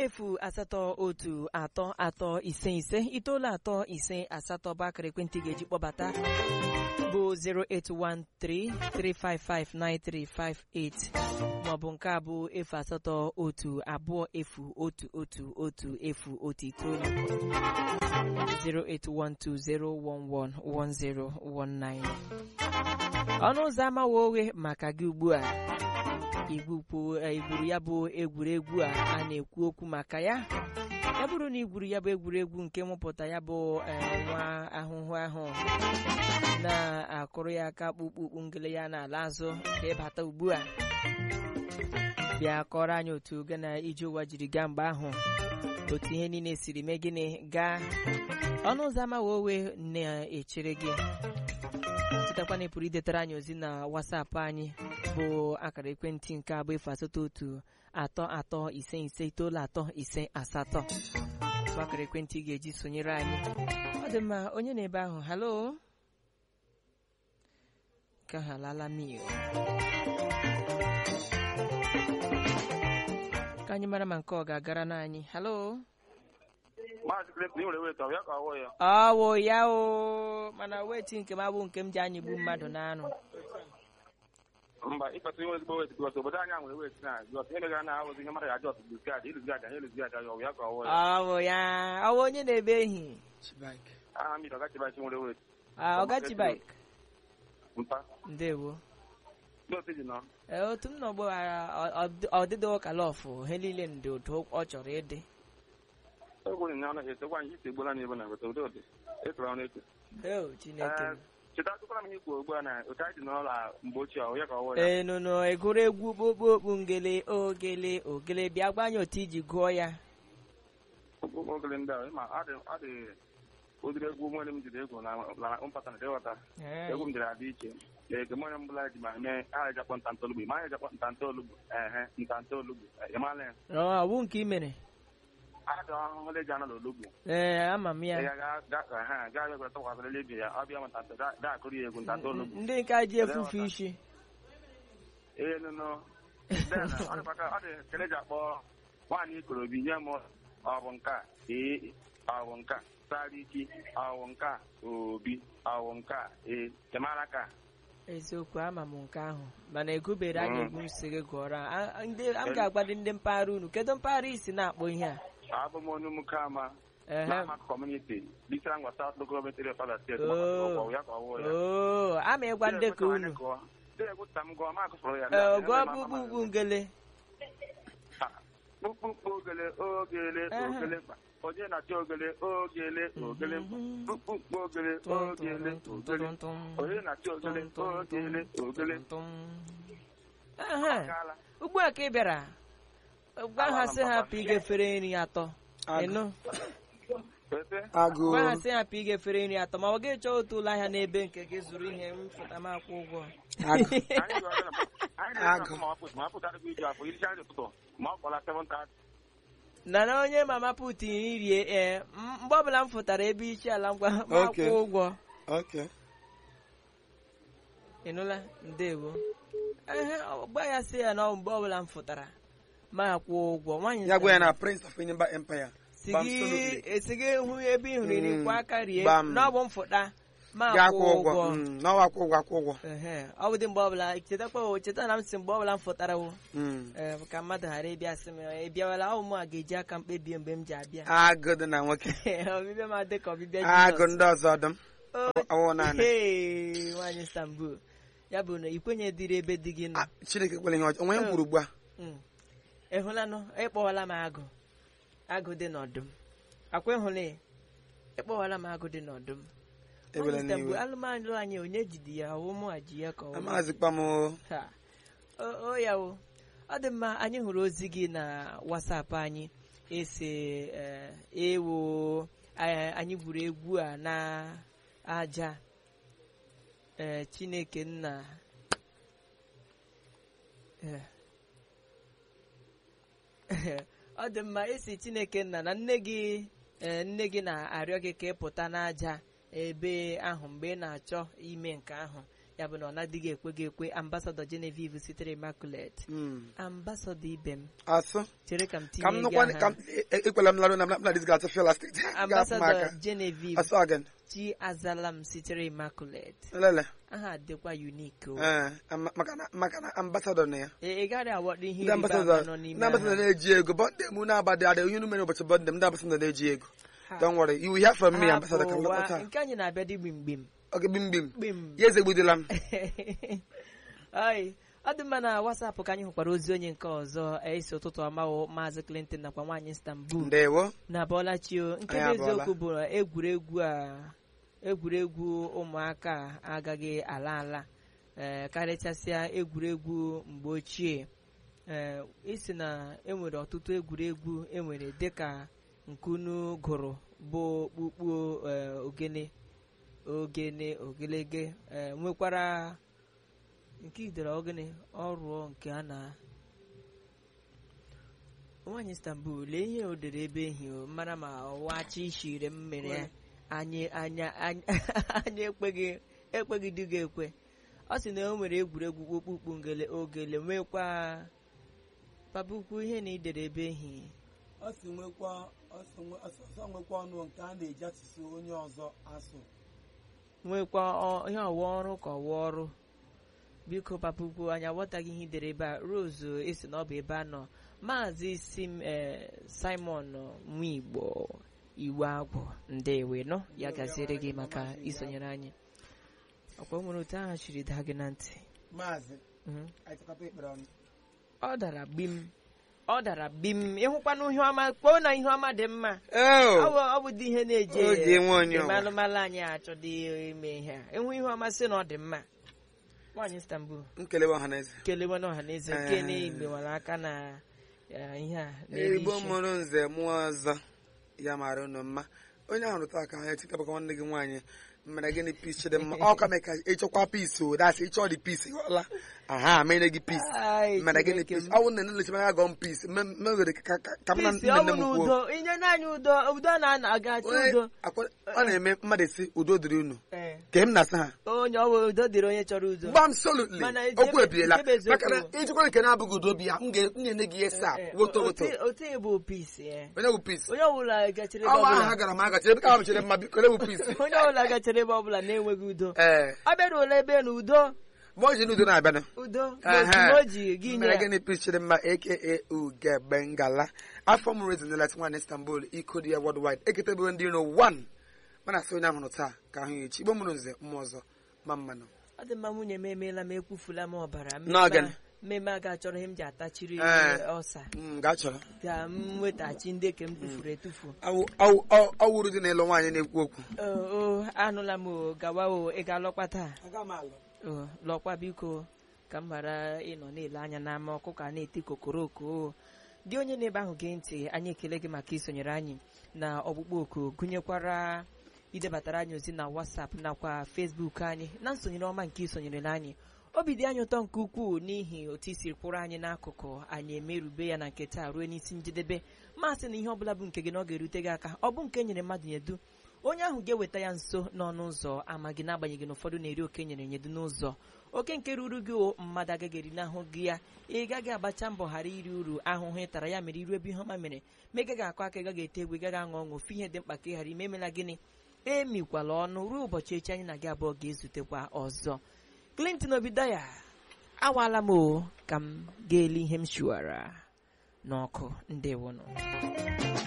efu asatọ otu atọ atọ ise ise itoolu atọ ise asatọ bụ akara ekwentị ga-eji kpọbata bụ 08133559358 maọbụ nke a bụ efu asatọ otu abụọ efu otu otu otu efu otu itoolu 08120111019 ọnụ ụzọ ama oghe maka gị ugbu a igburu ya bụ egwuregwu a a na-ekwu okwu maka ya ya bụrụ na igwuru ya bụ egwuregwu nke mụpụta ya bụ nwa ahụhụ ahụ na-akụrụ ya aka kpukpukpu ngele ya n'ala azụ ka ịbata ugbu a bịa kọrọ anyị otu oge na ije ụwa jiri gaa mgbe ahụ otu ihe niile siri mee gịnị gaa ọnụ ụzọ ama owe na-echere gị chetakwa na ị pụrụ idetara anyị ozi na wasapụ anyị bụ akara ekwentị nke abụ efu asatọ otu atọ atọ ise ise itoolu atọ ise asatọ bụ akara ekwentị ị ga-eji sonyere anyị ọ dị mma onye na-ebe ahụ halo ka ha lala mil ka anyị mara ma nke ọ ga-agara n'anyị halo ọwụ ya o mana weti nke m abụ nke m ji anyịgbu mmadụ n'anụ mba ịkpata inwe ezigbo wet bikọs obodo anyị nwere wet na bikọs ihe megara na ahụzi ihe mmadụ ya ajọt luzgad iluzgad anyị luzgad ya ọwụ ya ka ọwụ ya ọwụ ya ọwụ onye na-ebe ehi aha mmiri ọgachibachi nwere wet ọgachibik mpa ndewo ndị otu ji nọ Ee, otu m nọ gbaghara ọdịdị ụkalọfụ he niile ndị otu ọ chọrọ ịdị egwu nyanya ọnụ esekwa anyị isi egbola n'ebe na weta ụdị ụdị ekere ọnụ eche Eo, chineke m. cheta tụkwara m ihe ikwu ugbu a na otu anyị dị n'ụlọ mgbe ochie ọwụ ya ka ọwụ ya ee nụnụ egwuregwu kpokpo okpu ngele ogele ogele bịa gwa anyị otu iji gụọ ya okpukpe ogele ndị a ma ọ dị ọ dị ụdịrị egwu nwere m jiri egwu na na mpata na ịghọta Ee, egwu m jiri adị iche ege m onye mbụla ji ma mee aha jakpọ ntanta olugbo ma anyị jakpọ ntanta olugbo ehe ntanta olugbo ịmala ya ọ bụ nke ị mere adị ọhụhụ dị ji anọ n'olugbo ee ama m ya ya gaa gaa egwere tọkwasịrị lebi ya ọ bịa ma ntanta da akụrụ ya egwu ntanta olugbo ndị nke a ji efufe isi ee nụnụ then ọ dịkwa ka ọ dị kele ji akpọ nwaanyị ikorobi nye m ọ bụ nke a ee ọ bụ nke a sariki ọ bụ nke a obi ọ bụ nke a ee ịmara ka eziokwu ama m nke ahụ mana egubere anyị egwu nsị gị gụọrọ a- a- ndị a m ga-agbado ndị mpaghara unu kedu mpaghara isi na-akpọ ihe a abụ m onye ụmụkama Ehe. n'ama kọmuniti bisara ngwa South Local Government Area Father State Oo. ọgwụ ya ka ọ wụ ya oo ama ịgwa ndị ka unu Dịgwụta m gụọ ma akụfụrụ ya ee gụọ kpukpukpu ngele kpukpukpu ogele ogele Ehe. ogele mkpa onye na-achọ ogele ogele ogele mkpa Mhm. kpukpukpu ogele ogele ogele onye na-achọ ogele ogele ogele Ehe. Akaala. ugbu a ka ị bịara gwa ha sị ha pụ igefere nri atọ ịnụ Wete. agụ gwa ha sị ha pụ igefere nri atọ ma ọ ga chọọ otu ụlọ ahịa n'ebe nke gị zụrụ ihe m fụta m akwụ ụgwọ agụ Anyị ga-aga na- anyị ga-aga na ma ọ pụta- ma ọ pụtara gị iju afọ iricha nri ụtụtụ ma ọ kpọla 7:30 na na onye mama put rie ee m- mgbe ọbụla m fụtara ebe isi ala ngwa m akwụ Okay. ụgwọ okay ịnụla ndewo ehe ọ- gwa ya sị ya na ọ mgbe ọbụla m fụtara ma akwụ ụgwọ nwaanyị ya gwa ya sị, na prince of enyimba empire si Bam gị Solutly. esi gị hụ ebe ị hụrụ iri Mm, kwa aka rie bam. na ọ bụ m fụta ma ga akwụ akwụ ụgwọ ụgwọ Mm, n'ọwa akwụ ụgwọ akwụ ụgwọ ehe ọ bụ dị mgbe ọbụla chetakwa o cheta na m si mgbe ọbụla m fụtara wo Mm. ee, ka mmadụ ghara ịbịa sị m ị bịawala ọ mụ a ga-eji aka m kpebie mgbe m ji abịa agụ dị na nwoke ọbịbịa m adị ka ọbịbịa agụ Jizọs. ndị ọzọ ọdụm O- ọwụ naanị Hey, nwaanyị Istanbul ya bụ na ikwenye dịrị ebe di gị nọ Ah, chineke kwere ihe ọjọọ onwe m kwuru ugbu a Mm. ịhụlanụ ịkpọwala m agụ agụ dị n'ọdụm akwa ịhụla ya ịkpọwala m agụ dị n'ọdụm ebele Nwaanyị Istanbul, n'iwe alụmalụ anyị onye jidi ya ọwụ mụ ji ya ka ọ wụ. amazikwa m o. Ha. o o ya o ọ dị mma anyị hụrụ ozi gị na wasapụ anyị ese eh, ewo eh, anyị gwuru egwu a na aja eh, chineke nna eh. ọ dị mma esi chineke nna na nne gị eh, nne gị na-arịọ gị ka ị pụta n'aja ebe ahụ mgbe ị na-achọ ime nke ahụ ya bụ na ọ na-adịghị ekwe gị ekwe ambasadọ Genevieve sitere Immaculate Mm. ambasadọ ibe m asụ chere ka m ka m tinye gị nụkwa ka aha m e- e- ekwela m larụ na m na dis ga-atụ fela steeti ga-afụ m ambasadọ aka Genevieve asụ again chi azala m sitere Immaculate lele aha dịkwa unique o ee ama- maka na maka na ambasadọ na ya Ị ị gaghị awọdụ ihe ndị ịrịba ama ambasadọ nọ ndị n'ime ambasadọ aha. na-eji ego bọnde mụ na-abadị adị onye unu mere ụbọchị bọnde m ndị ambasadọ na-eji ego Ha. don't worry you will hear from me Ha ambasadọ ka m bụ ụwa lọta nke anyị na-abịa dị gbimgbim oge bim bim gbim ya ezegbudila m Ai, ọ dị mma na wasapụ ka anyị hụkwara ozi onye nke ọzọ esi ụtụtụ ọmahụ maazị Clinton nakwa nwaanyị Istanbul ndewo na bọlachio nke Anyị bụ eziokwu bụ na egwuregwu a egwuregwu ụmụaka a agaghị ala ala ee karịchasịa egwuregwu mgbe ochie ee isi na enwere ọtụtụ egwuregwu enwere dịka nkunu gụrụ bụ okpukpu ee, ogene ogene ogelege ee, nwekwara nke idere ogene ọrụ nke a na nwaanyị istanbul lee ihe o dere ebe ehi o mara ma ọwachi ishire m mere ya anyị anya anya anyị ekweghị ekweghị dị ga-ekwe ọ sị na o nwere egwuregwu okpukpu ngele ogele nwekwa pabukwu ihe na idere ebe ehi ọ si nwekwa ọ si nwe- ọ si- ọsọ nwekwa ọnụ nke a na-eji asụsụ onye ọzọ asụ nwekwa ọ- ihe ọwa ọrụ ka ọwa ọrụ biko papukwu anyị aghọtaghị ihe idere ebe a rose esi na ọ bụ ebe a nọ maazị sim ee simon nwigbo iwu agwụ ndewe nọ ya gaziere gị maka isonyere anyị ọkwa o nwere otu aha chiri daa gị na ntị maazị Mhm. anyị chọkọta ekpere ọnụ ọ dara bim ọ dara bim ịhụkwana ihe ọma kpoo na ihe ọma dị mma Oh, ọ bụ ọ bụ dị ihe na-eje O ji enwe onye eme ọwa. alụmalụ anyị achọdị ime ihe a ịhụ ihe ọma sị na ọ dị mma nwaanyị istanbul nkelewa ọha na eze kelewe na ọha na eze Eh. nke na-egbewara aka na eh, ihe a n'elu igbo isi. mụrụ nze mụọ ọzọ ya mara unu mma onye ahụ rụta aka ha etikabaka nwanne gị nwaanyị mere gịnị pis chidimma ọ ka mee ka ịchọkwa pis o dasị ịchọ dị pis ghọla aha mere gị pis Ai, mere gịnị Chineke pis m. ọ bụ na nlechi anya gọọ m pis meghere ka ka- ka m na Peace, nne ọ nne bụ m na kwuo udo inye naanị udo udo na-aga achọ Onye- udo akwa- ọ na-eme mmadụ esi udo dịrị unu Eh, ka m na-asa ha onye ọ bụ udo dịrị onye chọrọ udo gbam solutly Mana okwu ejebe- ebiela ejebe eziokwu. maka na ijikwa nke na-abụghị udo bi ya m ga- m ga-enye gị esa Eh, woto woto otu- otu ị bụ peace eh. onye bụ pis onye ọbụla gachere ebe awa ahụ ọbụla ha gara m agachi ebe ka ha mechere mma biko ole bụ pis onye ọbụla gachere ebe ọbụla na-enweghị udo ee ọ bịaruola ebe na udo ma o ji n'udo na-abịanụ udo Ehe. n'otu o ji gị nye mere ya. gịnị pis chidimma aka ugegbe ngala afọ m rezinelet nwan istanbul iko dị ya worldwide eketebere ndị iro 1 mana asị onye ahụrụ taa ka ahụ ya echi igbo mụrụ nze mmụọ ọzọ ma mmanụ ọ dị mma nwunye m emeela m ekwufula m ọbara N'oge. mmemme a ga-achọrọ ihe m ji atachiri Eh. ọsa Mm, gaa chọrọ ka m nwetaghachi ndị ke m tufuru etufu Awụ- awụ- ọ- ọ wụrụ dị n'elu nwaanyị na-ekwu okwu o o, anụla m o gawa o ị ga-alọkwa taa aga m alụ o lọkwa biko ka m ghara ịnọ na-ele anya n'ama ọkụkọ a na-eti kokoroko o. gị onye na-ebe ahụ gee ntị anyị ekele gị maka isonyere anyị na ọkpụkpọ oku gụnyekwara idebatara anyị ozi na WhatsApp nakwa Facebook anyị na nsonyere ọma nke isonyere anyị obi dị anyị ụtọ nke ukwuu n'ihi otu isiri kwụrụ anyị n'akụkụ anyị emerube ya na nke taa ruo n'isi njedebe masị na ihe ọbụla bụ nke gị na ọ ga-erute gị aka ọ bụ nke nyere mmadụ nyedu onye ahụ ga-eweta ya nso n'ọnụ ụzọ ama gị n'agbanyeghị na ụfọdụ na-eri oke nyere nyedu n'ụzọ oke nke ruru gị o mmadụ agaghị eri n'ahụ gị ya ị gaghị agbacha mbọ ghara iri uru ahụhụ ị tara ya mere iru ebe ihe ọma mere ma ị gaghị akọ aka ị gaghị ete egwu ị gaghị aṅụ ọṅụ ofu ihe dị mkpa ka ị ghara ime emela gịnị emikwala ọnụ ruo ụbọchị echi anyị na gị abụọ ga-ezutekwa ọzọ Clinton Obidaya awaala m o ka m ga-eli ihe m shiwara n'ọkụ ndewonụ